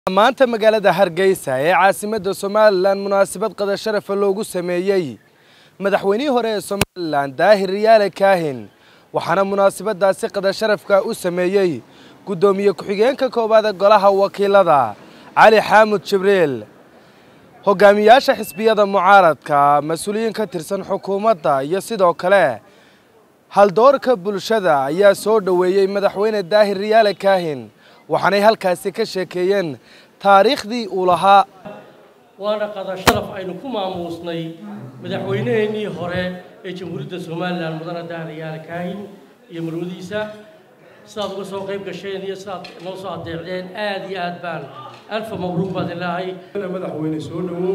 maanta magaalada hargeysa ee caasimadda somalilan munaasabad qada sharafa loogu sameeyey madaxweynihii hore ee somalilan daahir riyaale kaahin waxaana munaasabadaasi qada sharafka u sameeyey guddoomiye ku-xigeenka koowaada golaha wakiilada cali xaamud jibriil hogaamiyaasha xisbiyada mucaaradka mas-uuliyiin ka tirsan xukuumadda iyo sidoo kale haldoorka bulshada ayaa soo dhoweeyey madaxweyne daahir riyaale kaahin waxaanay halkaasi ka sheekeeyeen taariikhdii uu lahaa waana qada sharaf aynu ku maamuusnay madaxweynaheennii hore ee jamhuuriyadda somalilan mudane daahir riyaale kaahin iyo marwadiisa sidaad uga soo qayb gasheen iyo sidaad noo soo adeecdeen aad iyo aad baan alfa mabruuq baad ilaahay madaxweyne soo dhowow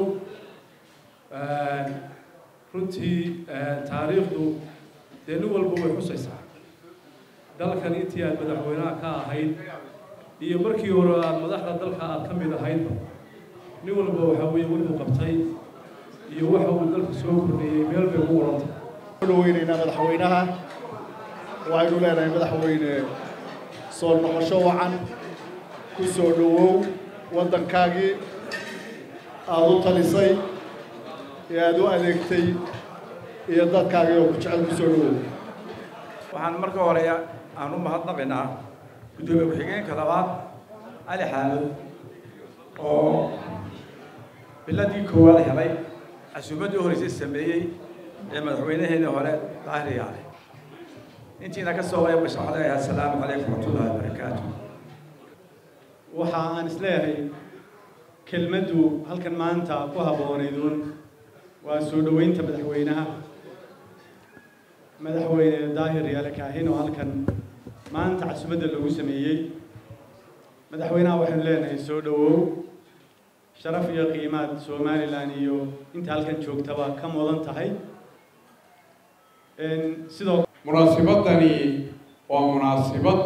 runtii taariikhdu dee nin walba way xusaysaa dalkan intii aad madaxweynaha ka ahayd iyo markii hore aad madaxda dalka aad ka mid ahaydba nin walba waxaa weeye wuxuu qabtay iyo waxa uu dalka soo kordhiyey meel bay ugu warantay soo dhaweynaynaa madaxweynaha waxaynu leenahay madaxweyne soo noqosho wacan ku soo dhowow waddankaagii aada u talisay ee aada u adeegtay iyo dadkaagii oo ku jecel ku soo dhowow waxaan marka hore aan u mahadnaqaynaa guddoomiye ku-xigeenka labaad cali xaamud oo biladii koowaad helay casuumaddii horreysay sameeyey ee madaxweynaheenii hore daahir yaale intiina ka soo qayb gasha waxaan leeyahay assalaamu calaykum waraxmatullahi wabarakaatu waxa aan isleeyahay kelmaddu halkan maanta ku habboonaydun waa soo dhoweynta madaxweynaha madaxweyne daahir yaale kaahin oo halkan maanta casumadda lagu sameeyey madaxweynaha waxaynu leenahay soo dhowow sharaf iyo qiimaad somalilan iyo inta halkan joogtaba ka mudan tahay sidoo munaasibadani waa munaasibad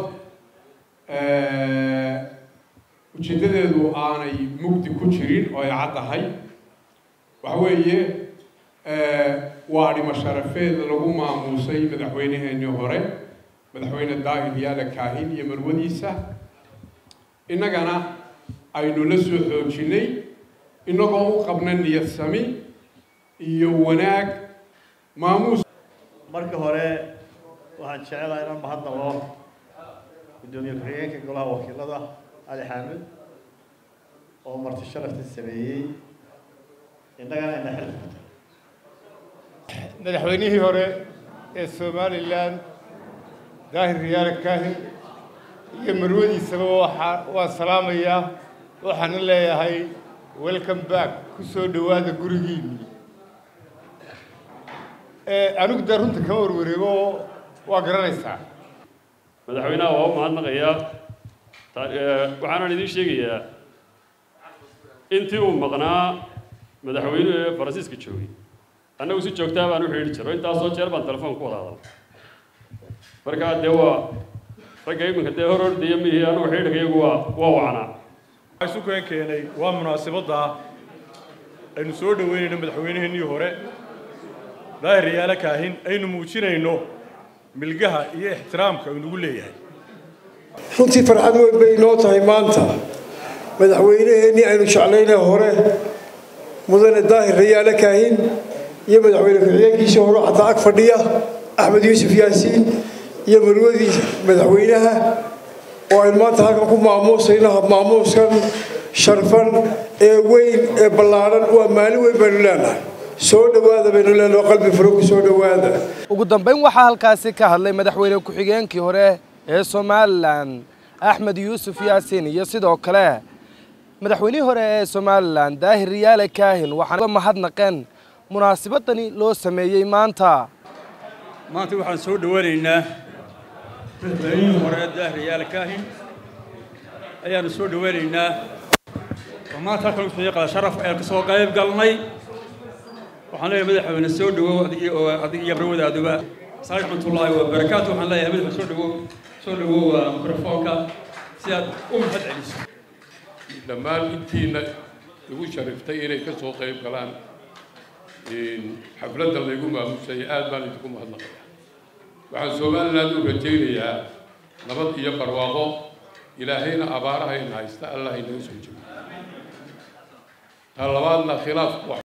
ujeeddadeedu aanay mugdi ku jirin oo ay caddahay waxa weeye waa dhimo sharafeed lagu maamuusay madaxweynaheenii hore madaxweyne daahir yaale kaahin iyo marwadiisa innagana aynu la soo xoojinnay innagoo u qabna niyad sami iyo wanaag maamuus marka hore waxaan jecelahay inaan mahadnaqo guddoomiye ku-xigeenka golaha wakiilada cali xaamud oo marti sharafta sameeyey innagana ina xil madaxweynihii hore ee somalilan daahir riyaale kaahin iyo marwadiisaba waxaa waan salaamayaa waxaana leeyahay welcome back ku soo dhowaada gurigiinii anigu dee runta kama warwareego waa garanaysaa madaxweynaha waa u mahadnaqayaa waxaanan idiin sheegayaa intii uu maqnaa madaxweynuhu ee faransiiska joogay annagu si joogtaa baan u xidhiidhi jiro intaasoo jeer baan telefoon ku wada hadal markaa dee waa ragga iminka dee hor ordaya mihii anugu xidhiidhka iyagu waa waa wacnaa isu keen keenay waa munaasibadda aynu soo dhoweynayno madaxweynaheenii hore daahir riyaale kaahin aynu muujinayno milgaha iyo ixtiraamka aynugu leeyahay runtii farxad weyn bay inoo tahay maanta madaxweynaheennii aynu jeclaynay hore mudane daahir riyaale kaahin iyo madaxweyne ku-xigeenkiisii hore xataa ag fadhiya axmed yuusuf yaasiin iyo marwadii madaxweynaha oo aynu maanta halkan ku maamuusayno maamuuskan sharfan ee weyn ee ballaadhan waa maalin weyn baynu leenahay soo dhowaada baynu leenahay qalbi furo ku soo dhowaada ugu dambayn waxaa halkaasi ka hadlay madaxweyne ku-xigeenkii hore ee somalilan axmed yuusuf yaasiin iyo sidoo kale madaxweynihii hore ee somalilan daahir riyaale kaahin waxaana mahadnaqeen munaasibadani loo sameeyey maanta maanta waxaan soo dhowanaynaa madaxweynihii hore daahir riyaale kaahin ayaanu soo dhowanaynaa oo maanta halkan usoo qada sharaf ayaan ka soo qayb galnay waxaan leeyahay madaxweyne soo dhowow adig iyo marwadaaduba asalaamu raxmatullaahi wabarakaatu waxaan leeyahay madaxweyne soo dhowow soo dhowow mikrofoonka si aad u mahad celiso dhammaan intiina igu shariftay inay ka soo qayb galaan xafladda laygu maamusay aad baan idinku mahadnaqaya waxaan somaliland u rajaynayaa nabad iyo barwaaqo ilaahayna abaaraha in haysta allah inaga soo jebiyo ta labaadna khilaafku